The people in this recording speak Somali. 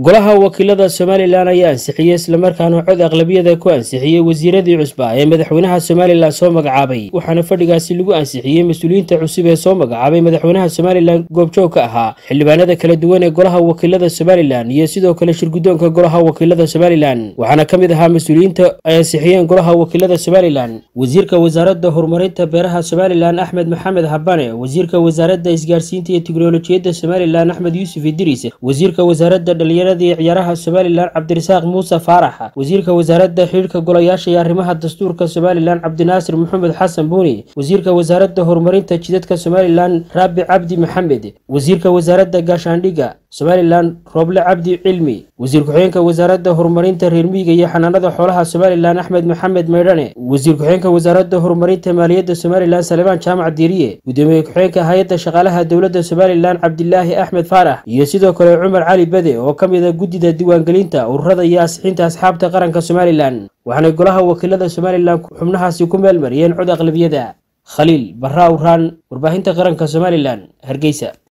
golaha wakiilada somalilan ayaa ansixiyey islamarkaana cod aqlabiyada ku ansixiyey wasiiradii cusba ee madaxweynaha somalilan soo magacaabay waxaana fadhigaasi lagu ansixiyey mas-uuliyiinta cusub ee soo magacaabay madaxweynaha somalilan goobjoog ka ahaa xildhibaanada kala duwan ee golaha wakiilada somalilan iyo sidoo kale shirguddoonka golaha wakiilada somalilan waxaana ka mid ahaa mas-uuliyiinta ay ansixiyeen golaha wakiilada somalilan wasiirka wasaaradda horumarinta beeraha somalilan axmed maxamed habane wasiirka wasaaradda isgaarsiinta iyo tiknolojiyadda somalilan axmed yuusuf idriis wasiirka wasaaradda dhalinyarada iyo ciyaaraha somalilan cabdirasaaq muuse faarax wasiirka wasaaradda xidhiirka golayaasha iyo arrimaha dastuurka somalilan cabdinaasir maxamed xasan buuni wasiirka wasaaradda horumarinta jidadka somalilan raabi cabdi maxamed wasiirka wasaaradda gaashaandhigga somalilan rooble cabdi cilmi wasiir ku-xigeenka wasaaradda horumarinta reer miyiga iyo xanaanada xoolaha somalilan axmed maxamed maydhane wasiir ku-xigeenka wasaaradda horumarinta maaliyadda somalilan salebaan jaamac diiriye gudoomiye ku-xigeenka hay-adda shaqaalaha dowladda somalilan cabdilaahi axmed faarax iyo sidoo kale cumar cali bede oo ka mid a guddida diiwaangelinta ururada iyo asixinta asxaabta qaranka somalilan waxaanay golaha wakiilada somalilan xubnahaasi ku meel mariyeen cod aqlabiyada khaliil barra awraan warbaahinta qaranka somalilan hargeysa